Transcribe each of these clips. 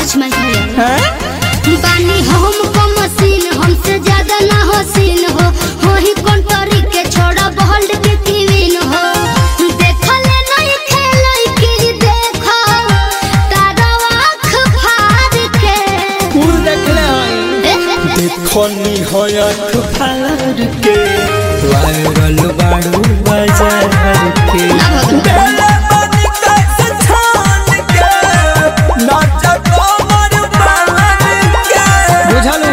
Touch माय hair हैं? बानी हम को मशीन हमसे ज्यादा ना हो सीन हो हो ही कंटरी के छोड़ा बहल्ड के कीविन हो देखले नहीं खेलई की देखो तारा आँख फाड़ के कुल देखले हई देखनी हयत फार के वायरल बाड़ू बाजार के बेले बनी कैसे छान के नाचा कमर बालन के बुझलू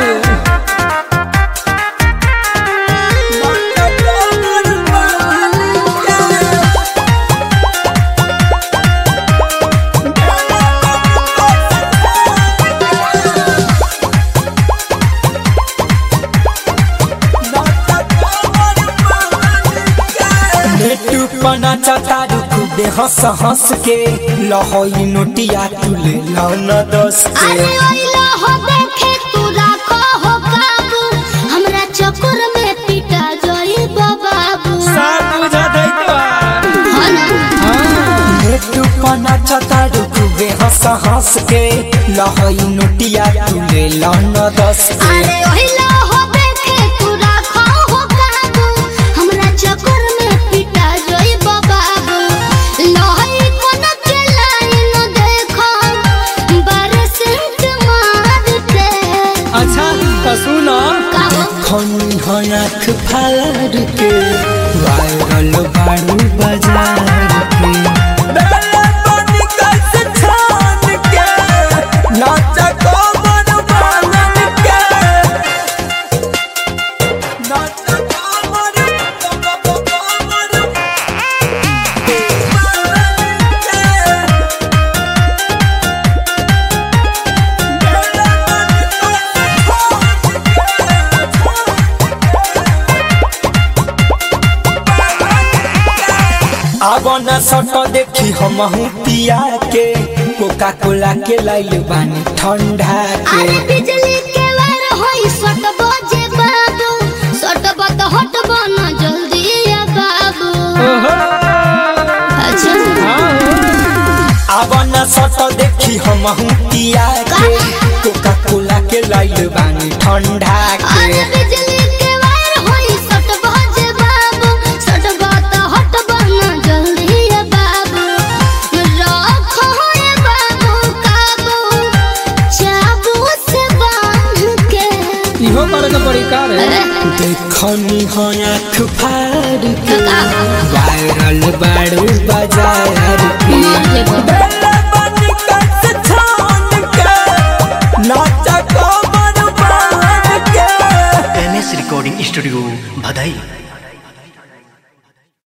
नाचा कमर बालन के नेटू पना चतारू खुदे हंस हंस के लहोई नोटिया तुले लौना दस के अरे ओइला हो देखे तू राखो हो काबू हमरा चक्कर में पिटा जोई बाबू सब बुझा दे तो हो ना नेटू पना चतारू खुदे हंस हंस के लहोई नोटिया तुले लौना दस के अरे ओहिला हो देखे तू राखो हो काबू हमरा चक्कर में पिटा जोई बाबू लोही कोन के लाइन देखो बरसेंट मार के अच्छा तो सुनो काहो खनी हयाख फार के वायरल बाड़ू बाजार के बेले बनी कैसे छान के नाचा कमर बालन के नाचा कमर कमर कमर बालन के अब न सट देखी हम पिया के कोका कोला के लाइल बानी ठंडा के अरे बिजली के वार होई सट बजे बाबू सट बत हट बना जल्दी या बाबू अच्छा अब न सट देखी हम पिया के कोका कोला के लाइल बानी ठंडा अरे के बिजली के वार होई सट बजे बाबू सट बत हट बना जल्दी या बाबू रखो है बाबू काबू चाबू से बांध के इहो करे के पड़ी का रे देखनी हयाख फाड़ के वायरल बाड़ू बाजार के मर जेबो बेले